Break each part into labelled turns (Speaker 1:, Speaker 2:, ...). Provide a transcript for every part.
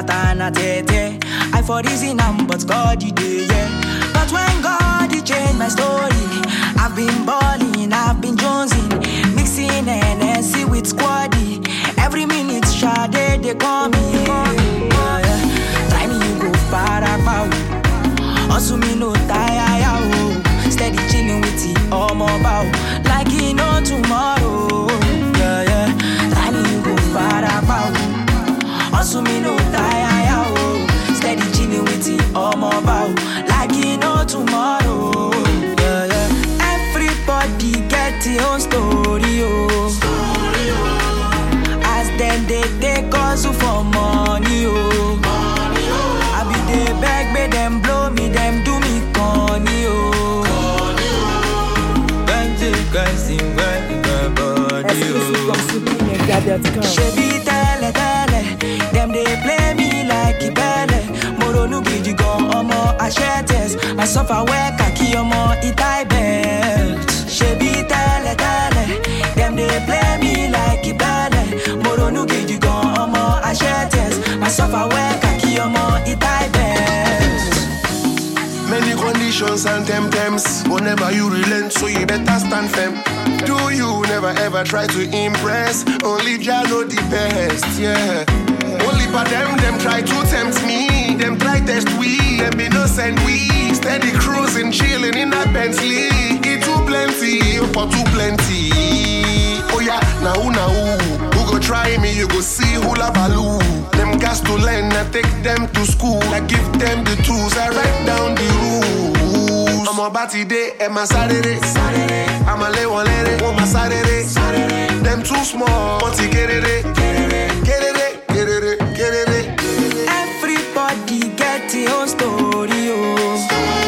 Speaker 1: matter na tete. I for reason am, but God he dey, yeah. But when God he change my story, I've been balling, I've been jonesing, mixing NSC with squaddy. Every minute, Sade they call me. Yeah, yeah. Try me, you go para pow. Hustle me no tire, ya, oh. Steady chilling with the omo bow. Like he no tomorrow. Yeah, yeah. Try me, you go para pow. Hustle me no tire, ya, oh. Steady chilling with the omo bow. Like he no tomorrow. Yeah, yeah. Everybody get your own story, oh. As them they take us for money, oh. I be they beg me, them blow me, them do me corny, oh. Can't take guys in my body,
Speaker 2: Exclusive
Speaker 1: oh.
Speaker 2: from SupremeMedia.com.
Speaker 1: Shebi tele tele, them they play me like ibele. Moronu gidi gan ọmọ aṣẹ́tẹ̀s, I suffer well kàkí ọmọ itai belt. Shebi tele tele, them they play me like ibele. Moronu gidi gan ọmọ aṣẹ́tẹ̀s, I suffer well kàkí ọmọ itai belt.
Speaker 3: Many conditions and temptams. Whenever you relent, so you better stand firm. Do you never ever try to impress? Only Jah know the best, yeah. Only for them, them try to tempt me. Them try test we, them innocent we. Steady cruising, chilling in that Bentley. It too plenty, for too plenty. Oh yeah, now who now who? Who go try me? You go see who la value. Them gas to learn, I take them to school. I give them the tools, I write down the rules. I'm about today and my Saturday. I'm a lay one lady, want my Saturday. Them too small, but you get it, get it, get it, get it, get it.
Speaker 1: Everybody get your own story, oh.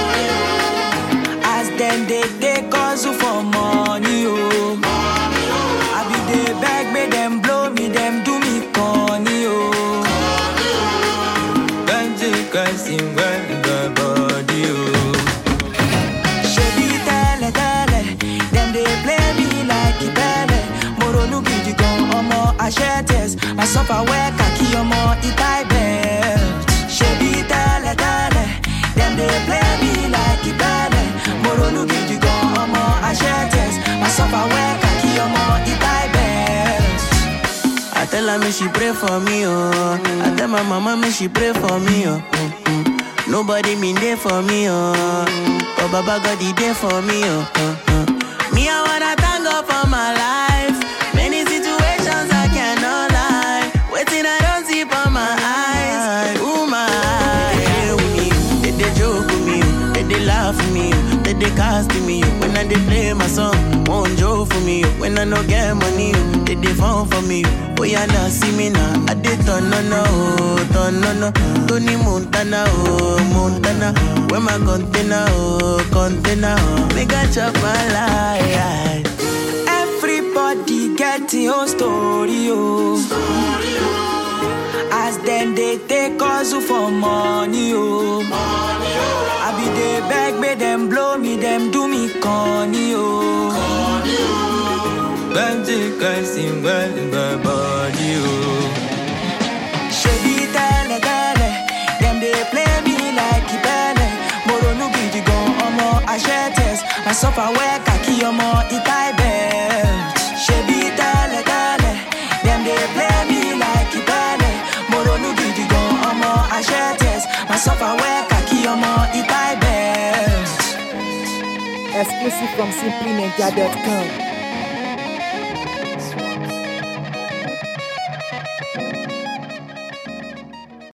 Speaker 1: As them they take us for money, oh. I be they beg me, them blow me, them do me corny, oh. Can't take us in my body, oh. Shebi tele tele, them they play me like ibele. Moronu gidi gan ọmọ aṣẹ́tẹ̀s, I suffer well kàkí ọmọ itai belt. Shebi tele tele, them they play me like ibele. Moronu gidi gan ọmọ aṣẹ́tẹ̀s, I suffer well kàkí ọmọ itai belt.
Speaker 4: I tell her me she pray for me, oh. I tell my mama me she pray for me, oh. Mm, mm. Nobody mean there for me, oh. But Baba God he there for me, oh. uh, uh. Me I wanna thank God for my life. Many situations I cannot lie. Waiting I don't see for my eyes. Ooh my, they with me, they, they joke with me, they, they laugh with me, they, they cast me. When I they play my song, won't joke for me. When I no get money, they they phone for me. Oh yeah, now see me now. I did turn no no, oh, turn no no. Tony Montana, oh Montana. Where my container, oh container. Oh. Make I chop my life.
Speaker 1: Everybody get your own story, oh. As them they take us for money, oh. I be they beg me, them blow me, them do me corny, oh. Can't take us in my body, oh. Shebi tele tele, them they play me like ibele. Moronu gidi gan ọmọ aṣẹ́tẹ̀s, I suffer well kàkí ọmọ itai belt. Shebi tele tele, them they play me like ibele. Moronu gidi gan ọmọ aṣẹ́tẹ̀s, I suffer well kàkí ọmọ itai belt.
Speaker 2: Exclusive from SupremeMedia.com.